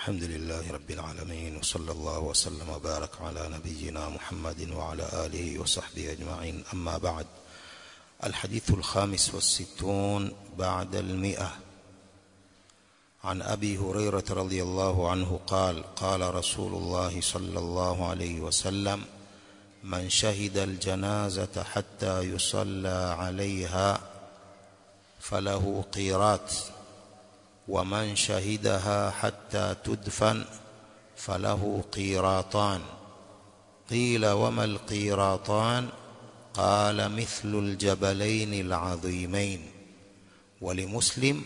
الحمد لله رب العالمين وصلى الله وسلم وبارك على نبينا محمد وعلى آله وصحبه أجمعين أما بعد الحديث الخامس والستون بعد المئة عن أبي هريرة رضي الله عنه قال قال رسول الله صلى الله عليه وسلم من شهد الجنازة حتى يصلى عليها فله قيرات ومن شهدها حتى تدفن فله قيراطان قيل وما القيراطان قال مثل الجبلين العظيمين ولمسلم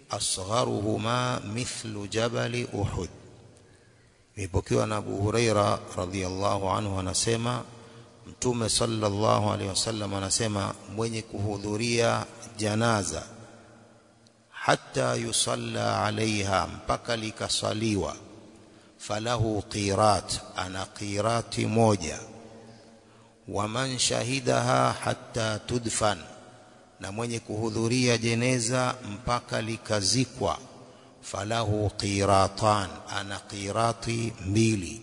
أصغرهما مثل جبل أحد imepokewa na Abu Huraira radhiallahu anhu anasema Mtume sallallahu alaihi wasallam anasema mwenye kuhudhuria janaza hatta yusalla alaiha mpaka likasaliwa falahu qirat ana qirati moja waman shahidaha hatta tudfan na mwenye kuhudhuria jeneza mpaka likazikwa falahu qiratan ana qirati mbili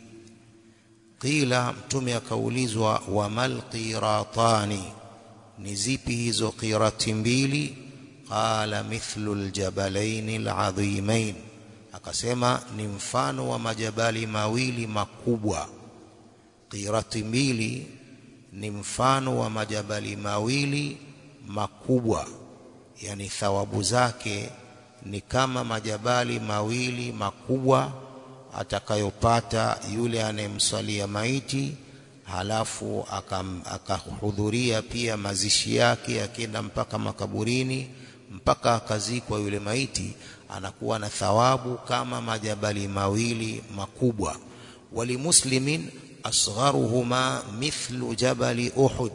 qila mtume akaulizwa wamal qiratani ni zipi hizo qirati mbili qala mithlu aljabalaini aladhimain akasema ni mfano wa majabali mawili makubwa qirati mbili ni mfano wa majabali mawili makubwa yani thawabu zake ni kama majabali mawili makubwa atakayopata yule anayemswalia maiti halafu akahudhuria pia mazishi yake akienda mpaka makaburini mpaka akazikwa yule maiti anakuwa na thawabu kama majabali mawili makubwa walimuslimin asgharuhuma mithlu jabali uhud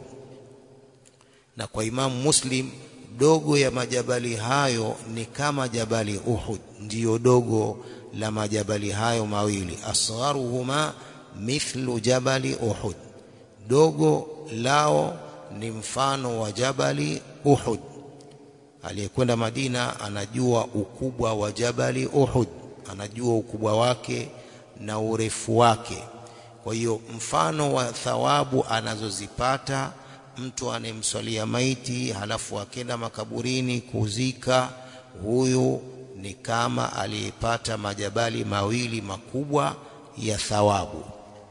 na kwa imamu muslim dogo ya majabali hayo ni kama jabali uhud ndiyo dogo la majabali hayo mawili asgharuhuma mithlu jabali uhud dogo lao ni mfano wa jabali uhud aliyekwenda Madina anajua ukubwa wa jabali Uhud, anajua ukubwa wake na urefu wake. Kwa hiyo mfano wa thawabu anazozipata mtu anayemswalia maiti halafu akenda makaburini kuzika, huyu ni kama aliyepata majabali mawili makubwa ya thawabu.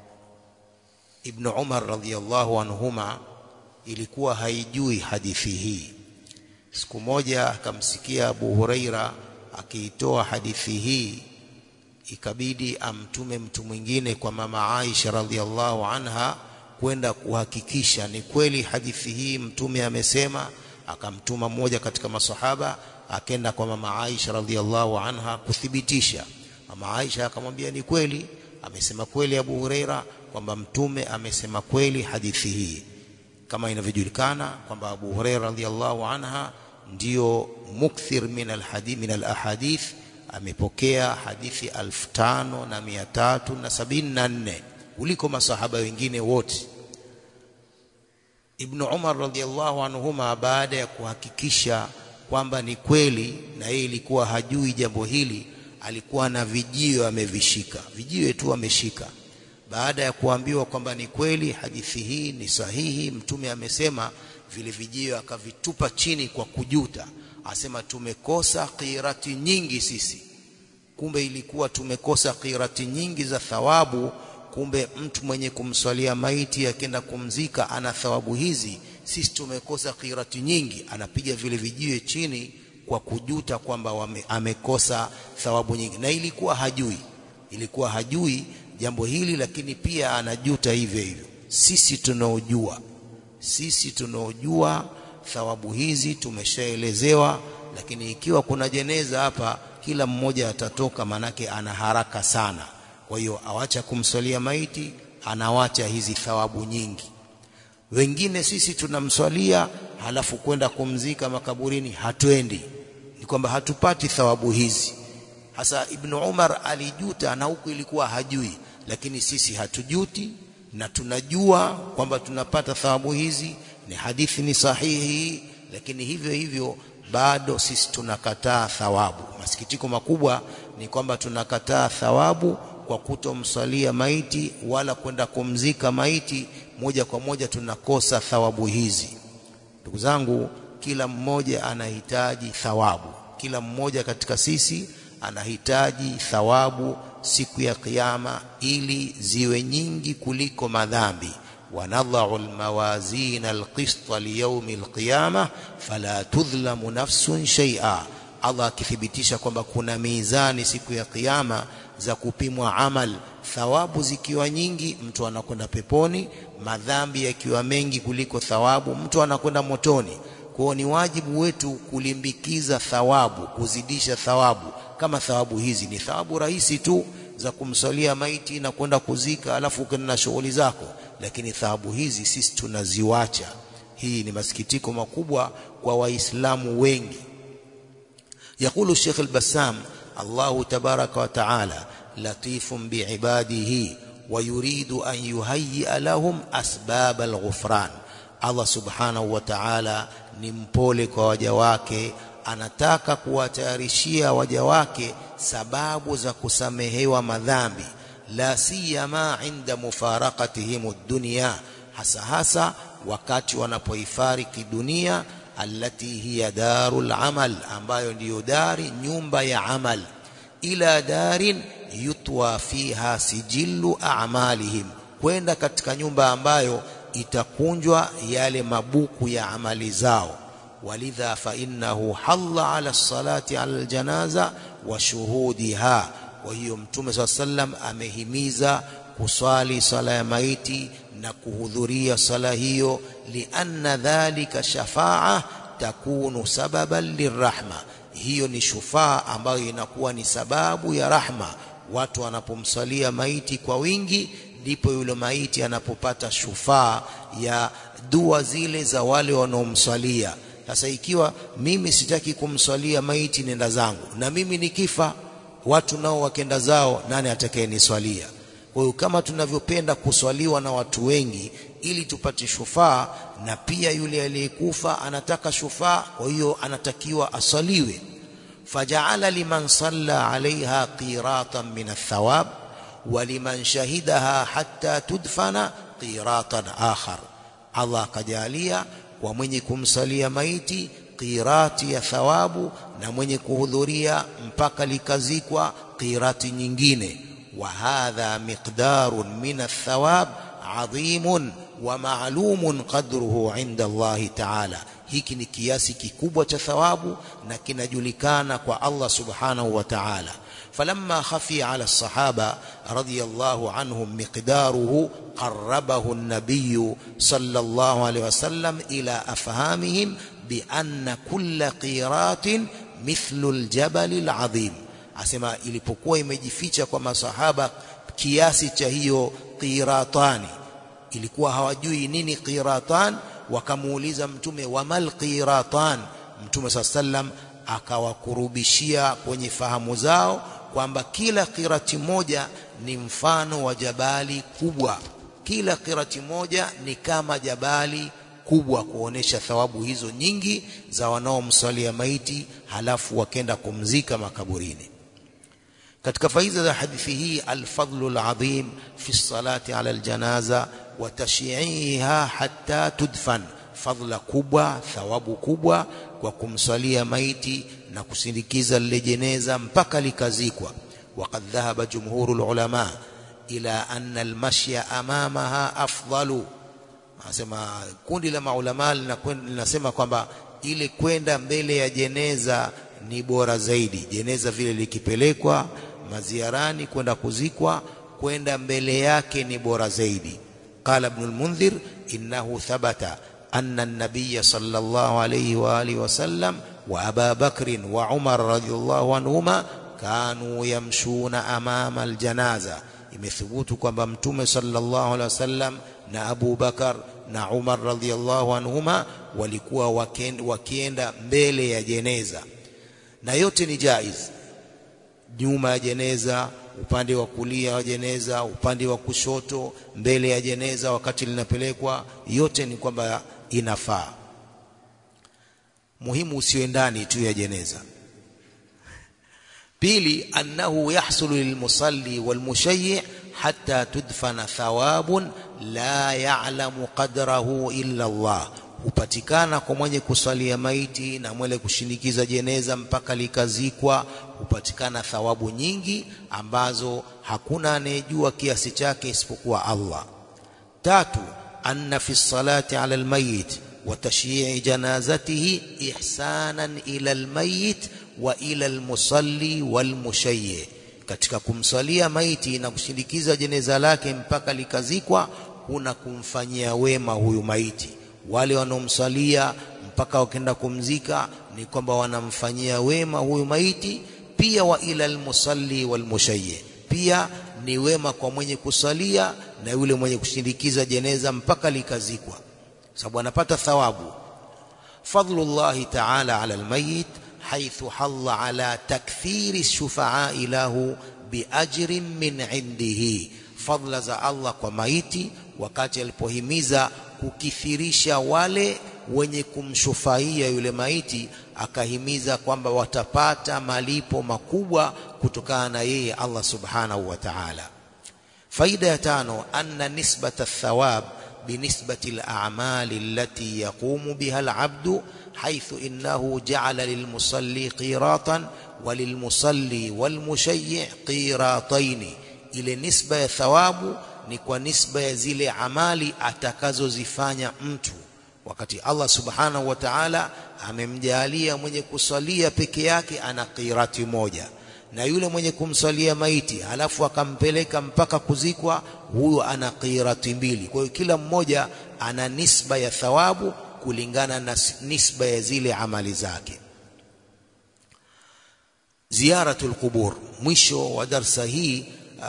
Ibn Umar radhiyallahu anhuma ilikuwa haijui hadithi hii siku moja akamsikia Abu Huraira akiitoa hadithi hii ikabidi amtume mtu mwingine kwa mama Aisha radhiallahu anha kwenda kuhakikisha ni kweli hadithi hii mtume amesema akamtuma mmoja katika masahaba akenda kwa mama Aisha radhiallahu anha kuthibitisha mama Aisha akamwambia ni kweli amesema kweli Abu Huraira kwamba mtume amesema kweli hadithi hii kama inavyojulikana kwamba Abu Huraira radhiallahu anha ndio mukthir min alhadith min alahadith amepokea hadithi 5374 kuliko masahaba wengine wote Ibn Umar radhiallahu anhuma baada ya kuhakikisha kwamba ni kweli na yeye ilikuwa hajui jambo hili alikuwa na vijio amevishika vijio tu ameshika baada ya kuambiwa kwamba ni kweli hadithi hii ni sahihi mtume amesema vile vijio akavitupa chini kwa kujuta asema tumekosa qirati nyingi sisi kumbe ilikuwa tumekosa qirati nyingi za thawabu kumbe mtu mwenye kumswalia maiti akienda kumzika ana thawabu hizi sisi tumekosa qirati nyingi anapiga vile vijio chini kwa kujuta kwamba amekosa thawabu nyingi na ilikuwa hajui ilikuwa hajui jambo hili lakini pia anajuta hivyo hivyo sisi tunaojua sisi tunaojua thawabu hizi tumeshaelezewa lakini ikiwa kuna jeneza hapa kila mmoja atatoka manake ana haraka sana kwa hiyo awacha kumswalia maiti anawacha hizi thawabu nyingi wengine sisi tunamswalia halafu kwenda kumzika makaburini hatwendi ni kwamba hatupati thawabu hizi hasa ibn Umar alijuta na huku ilikuwa hajui lakini sisi hatujuti na tunajua kwamba tunapata thawabu hizi ni hadithi ni sahihi lakini hivyo hivyo bado sisi tunakataa thawabu masikitiko makubwa ni kwamba tunakataa thawabu kwa kutomsalia maiti wala kwenda kumzika maiti moja kwa moja tunakosa thawabu hizi ndugu zangu kila mmoja anahitaji thawabu kila mmoja katika sisi anahitaji thawabu siku ya kiyama ili ziwe nyingi kuliko madhambi wanadhau almawazin alqista liyaumi alqiyama fala tudhlamu nafsun shay'a Allah akithibitisha kwamba kuna mizani siku ya kiyama za kupimwa amal thawabu zikiwa nyingi mtu anakwenda peponi madhambi yakiwa mengi kuliko thawabu mtu anakwenda motoni kwao ni wajibu wetu kulimbikiza thawabu kuzidisha thawabu kama thawabu hizi ni thawabu rahisi tu za kumsalia maiti na kwenda kuzika alafu ukaenda na shughuli zako lakini thawabu hizi sisi tunaziwacha hii ni masikitiko makubwa kwa waislamu wengi يقول الشيخ البسام الله تبارك وتعالى لطيف بعباده ويريد أن يهيئ لهم أسباب الغفران Allah subhanahu wa ta'ala ni mpole kwa waja wake anataka kuwatayarishia waja wake sababu za kusamehewa madhambi la siyama inda mufaraqatihim dunya hasa hasa wakati wanapoifariki dunia allati hiya darul amal ambayo ndiyo dari nyumba ya amal ila darin yutwa fiha sijillu a'malihim kwenda katika nyumba ambayo itakunjwa yale mabuku ya amali zao walidha fa innahu halla ala salati ala aljanaza wa shuhudiha kwa hiyo mtume swalla sallam amehimiza kuswali sala ya maiti na kuhudhuria sala hiyo lianna dhalika shafaa takunu sababan lirahma hiyo ni shufaa ambayo inakuwa ni sababu ya rahma watu wanapomsalia maiti kwa wingi ndipo yule maiti anapopata shufaa ya dua zile za wale wanaomswalia sasa ikiwa mimi sitaki kumswalia maiti nenda zangu na mimi nikifa watu nao wakenda zao nani atakayeniswalia kwa hiyo kama tunavyopenda kuswaliwa na watu wengi ili tupate shufaa na pia yule aliyekufa anataka shufaa kwa hiyo anatakiwa asaliwe fajaala liman salla alaiha qiratan min athawab ولمن شهدها حتى تدفن قيراطا آخر الله kajalia kwa mwenye kumsalia maiti qirati ya thawabu na mwenye kuhudhuria mpaka likazikwa qirati nyingine wa hadha miqdarun min athawab adhimun wa ma'lumun qadruhu inda Allah ta'ala hiki ni kiasi kikubwa cha thawabu na kinajulikana kwa Allah subhanahu wa ta'ala فلما خفي على الصحابة رضي الله عنهم مقداره قربه النبي صلى الله عليه وسلم إلى أفهامهم بأن كل قيرات مثل الجبل العظيم asema ilipokuwa imejificha kwa masahaba kiasi cha hiyo qiratani ilikuwa hawajui nini qiratan wakamuuliza mtume wamal qiratan mtume saa sallam akawakurubishia kwenye fahamu zao kwamba kila kirati moja ni mfano wa jabali kubwa kila kirati moja ni kama jabali kubwa kuonesha thawabu hizo nyingi za wanaomswalia maiti halafu wakenda kumzika makaburini katika faida za hadithi hii alfadlu alazim fi salati ala aljanaza wa tashyi'iha hatta tudfan fadla kubwa thawabu kubwa kwa kumswalia maiti na kusindikiza lile jeneza mpaka likazikwa waqad dhahaba jumhuru ulama ila anna almashya amamaha afdalu anasema kundi la maulama linasema kwamba ile kwenda mbele ya jeneza ni bora zaidi jeneza vile likipelekwa maziarani kwenda kuzikwa kwenda mbele yake ni bora zaidi qala ibn al-mundhir innahu thabata أن النبي صلى الله عليه وآله وسلم وأبا بكر وعمر رضي الله عنهما كانوا يمشون أمام الجنازة imethubutu kwamba mtume sallallahu alaihi wasallam na Abu Bakar na Umar radhiallahu anhuma walikuwa wakienda mbele ya jeneza na yote ni jaiz nyuma ya jeneza upande wa kulia wa jeneza upande wa kushoto mbele ya jeneza wakati linapelekwa yote ni kwamba inafaa muhimu usiwe ndani tu ya jeneza pili annahu yahsulu lilmusalli walmushayyi hatta tudfana thawabun la ya'lamu qadrahu illa Allah hupatikana kwa mwenye kusalia maiti na mwenye kushinikiza jeneza mpaka likazikwa hupatikana thawabu nyingi ambazo hakuna anayejua kiasi chake isipokuwa Allah tatu anna fi salati ala almayit wa tashyi'i janazatihi ihsanan ila almayit wa ila almusalli walmushayyi katika kumsalia maiti na kushindikiza jeneza lake mpaka likazikwa kuna kumfanyia wema huyu maiti wale wanaomsalia mpaka wakenda kumzika ni kwamba wanamfanyia wema huyu maiti pia wa ila almusalli walmushayyi pia ni wema kwa mwenye kusalia na yule mwenye kushindikiza jeneza mpaka likazikwa sababu anapata thawabu fadlullahi ta'ala ala almayit حيث حل على تكثير الشفعاء له بأجر من عنده فضل za Allah kwa maiti wakati alipohimiza kukithirisha wale wenye kumshufaia yule maiti akahimiza kwamba watapata malipo makubwa kutokana na yeye Allah subhanahu wa ta'ala faida ya tano anna nisbata thawab بنسبة الأعمال التي يقوم بها العبد حيث إنه جعل للمصلي قيراطا وللمصلي والمشيع قيراطين ile nisba ya thawabu ni kwa nisba ya zile amali atakazozifanya mtu wakati Allah subhanahu wa ta'ala amemjalia mwenye kusalia peke yake ana qirati moja na yule mwenye kumsalia maiti halafu akampeleka mpaka kuzikwa huyo ana qirati mbili kwa hiyo kila mmoja ana nisba ya thawabu kulingana na nisba ya zile amali zake ziyaratul qubur mwisho wa darsa hii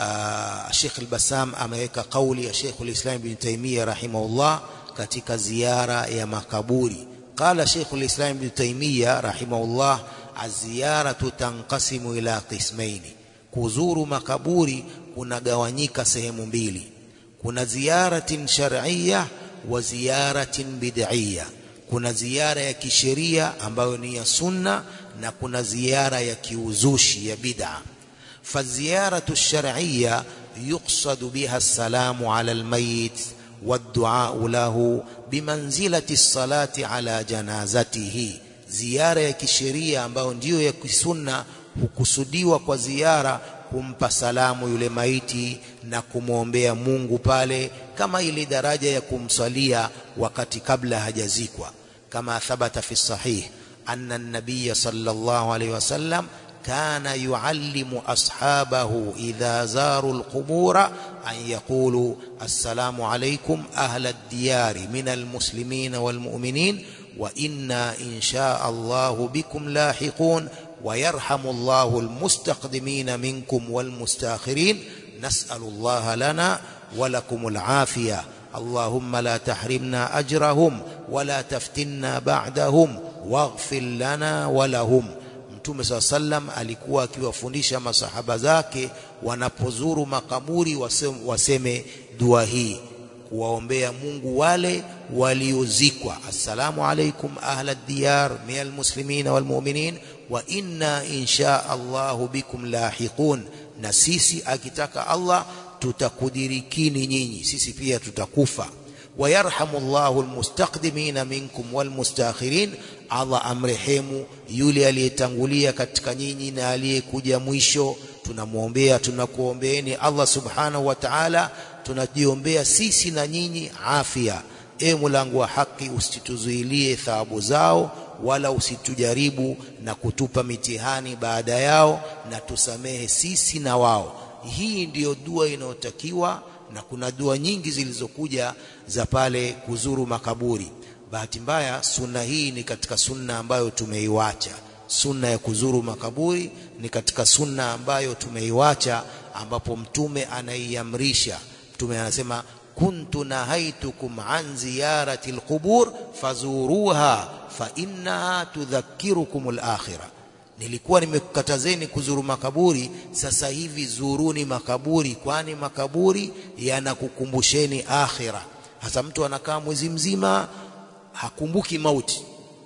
Sheikh al-Bassam ameweka kauli ya Sheikh al-Islam Ibn Taymiyyah rahimahullah katika ziara ya makaburi qala Sheikh al-Islam Ibn Taymiyyah rahimahullah aziyaratu tanqasimu ila qismaini kuzuru makaburi kunagawanyika sehemu mbili kuna ziyaratin shar'iyya wa ziyaratin bid'iyya kuna ziara ya kisheria ambayo ni ya sunna na kuna ziara ya kiuzushi ya bid'a faziyaratu shar'iyya yuqsadu biha assalamu ala almayit والدعاء له بمنزلة الصلاة على جنازته ziara ya kisheria ambayo ndiyo ya kisunna hukusudiwa kwa ziara kumpa salamu yule maiti na kumwombea Mungu pale kama ile daraja ya kumsalia wakati kabla hajazikwa kama thabata fi sahih anna an-nabiy sallallahu alayhi wasallam kana yuallimu ashabahu idha zaru al-qubura an yaqulu assalamu alaykum ahla ad-diyari min al-muslimin wal-mu'minin وإنا إن شاء الله بكم لاحقون ويرحم الله المستقدمين منكم والمستاخرين نسأل الله لنا ولكم العافية اللهم لا تحرمنا أجرهم ولا تفتنا بعدهم واغفر لنا ولهم Mtume saa sallam alikuwa akiwafundisha masahaba zake wanapozuru makaburi waseme, waseme dua hii kuwaombea Mungu wale waliozikwa assalamu alaikum ahla diyar min almuslimin walmu'minin wa inna insha Allahu bikum lahiqun na sisi akitaka Allah tutakudirikini nyinyi sisi pia tutakufa ويرحم الله المستقدمين منكم والمستاخرين Allah amrehemu yule aliyetangulia katika nyinyi na aliyekuja mwisho tunamwombea tunakuombeeni Allah subhanahu wa ta'ala tunajiombea sisi na nyinyi afya e mulango wa haki usituzuilie thawabu zao wala usitujaribu na kutupa mitihani baada yao na tusamehe sisi na wao hii ndiyo dua inayotakiwa na kuna dua nyingi zilizokuja za pale kuzuru makaburi bahati mbaya sunna hii ni katika sunna ambayo tumeiwacha sunna ya kuzuru makaburi ni katika sunna ambayo tumeiwacha ambapo mtume anaiamrisha mtume anasema kuntu nahaitukum an ziyarati alqubur fazuruha fa innaha tudhakkirukum alakhirah nilikuwa nimekukatazeni kuzuru makaburi sasa hivi zuruni makaburi kwani makaburi yanakukumbusheni akhira hasa mtu anakaa mwezi mzima hakumbuki mauti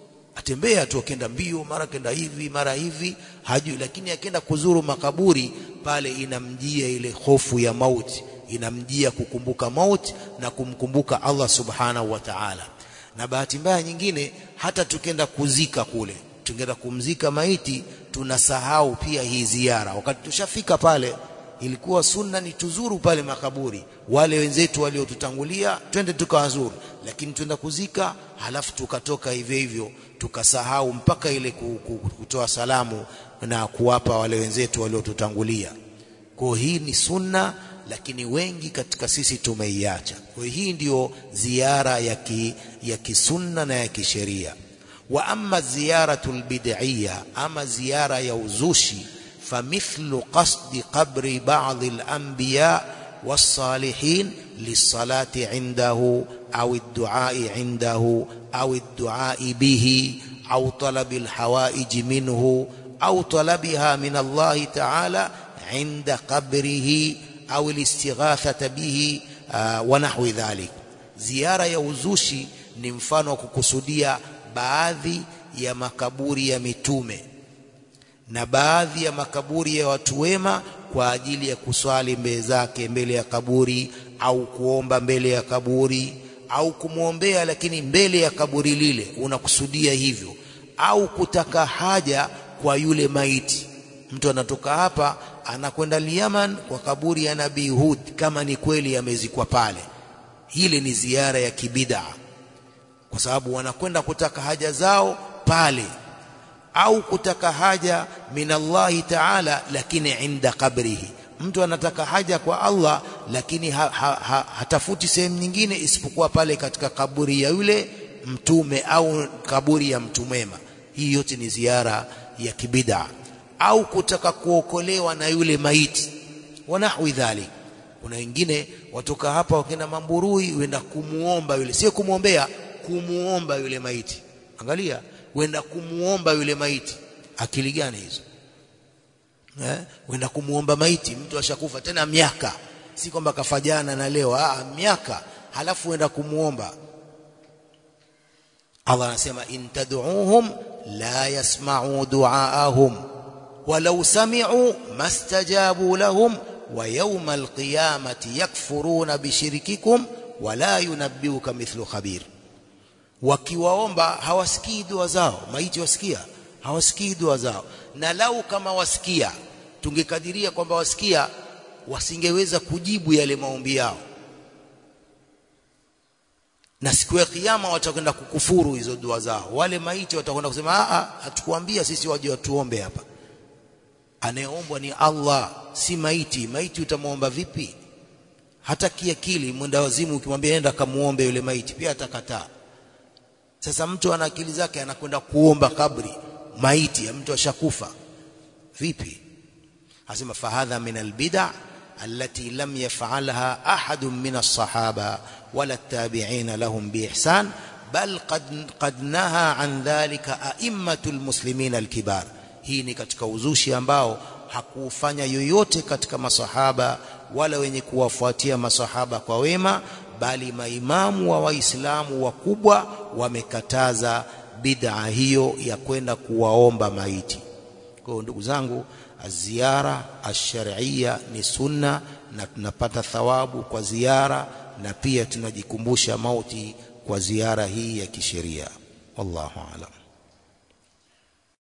atembea tu akenda mbio mara kenda hivi mara hivi hajui lakini akienda kuzuru makaburi pale inamjia ile hofu ya mauti inamjia kukumbuka mauti na kumkumbuka Allah subhanahu wa ta'ala na bahati mbaya nyingine hata tukenda kuzika kule tungenda kumzika maiti tunasahau pia hii ziara wakati tushafika pale ilikuwa sunna ni tuzuru pale makaburi wale wenzetu waliotutangulia twende tukawazuru lakini twenda kuzika halafu tukatoka hivyo hivyo tukasahau mpaka ile kutoa salamu na kuwapa wale wenzetu waliotutangulia kwa hii ni sunna lakini wengi katika sisi tumeiacha kwa hii ndiyo ziara ya ki, ya kisunna na ya kisheria wa amma ziyaratul bid'iyya ama ziara ya uzushi famithlu qasdi qabri ba'd al-anbiya was-salihin lis-salati 'indahu aw ad-du'a'i 'indahu aw ad-du'a'i bihi aw talabi al-hawa'ij minhu aw talabiha min Allah ta'ala 'inda qabrihi au listighathata bihi uh, wa nahwi dhalik ziara ya uzushi ni mfano wa kukusudia baadhi ya makaburi ya mitume na baadhi ya makaburi ya watu wema kwa ajili ya kuswali mbele zake mbele ya kaburi au kuomba mbele ya kaburi au kumwombea lakini mbele ya kaburi lile unakusudia hivyo au kutaka haja kwa yule maiti mtu anatoka hapa anakwenda Yaman kwa kaburi ya Nabii Hud kama ni kweli amezikwa pale hili ni ziara ya kibida kwa sababu wanakwenda kutaka haja zao pale au kutaka haja minallahi ta'ala lakini inda kabrihi mtu anataka haja kwa Allah lakini ha, ha, ha, hatafuti sehemu nyingine isipokuwa pale katika kaburi ya yule mtume au kaburi ya mtu mwema hii yote ni ziara ya kibida au kutaka kuokolewa na yule maiti wanahwi dhalik kuna wengine watoka hapa wakenda mamburui wenda kumuomba yule sio kumuombea kumuomba yule maiti angalia wenda kumuomba yule maiti akili gani hizo eh wenda kumuomba maiti mtu ashakufa tena miaka si kwamba kafajana na leo ah miaka halafu wenda kumuomba Allah anasema in tad'uuhum la yasma'u du'aahum ولو سمعوا ما استجابوا لهم ويوم القيامة يكفرون بشرككم ولا ينبئك مثل خبير wakiwaomba hawasikii dua zao maiti wasikia hawasikii dua zao na lau kama wasikia tungekadiria kwamba wasikia wasingeweza kujibu yale maombi yao na siku ya kiyama watakwenda kukufuru hizo dua zao wale maiti watakwenda kusema a hatukuambia sisi waje watuombe hapa anayeombwa ni Allah si maiti maiti utamwomba vipi hata kiakili mwenda wazimu ukimwambia nenda kamuombe yule maiti pia atakataa sasa mtu ana akili zake anakwenda kuomba kabri maiti ya mtu ashakufa vipi asema fahadha min albid'a التي لم يفعلها أحد من الصحابة ولا التابعين لهم بإحسان بل قد, قد نهى عن ذلك أئمة المسلمين الكبار hii ni katika uzushi ambao hakufanya yoyote katika masahaba wala wenye kuwafuatia masahaba kwa wema bali maimamu wa waislamu wakubwa wamekataza bid'a hiyo ya kwenda kuwaomba maiti kwa hiyo ndugu zangu ziara ash-shar'iyya ni sunna na tunapata thawabu kwa ziara na pia tunajikumbusha mauti kwa ziara hii ya kisheria wallahu a'lam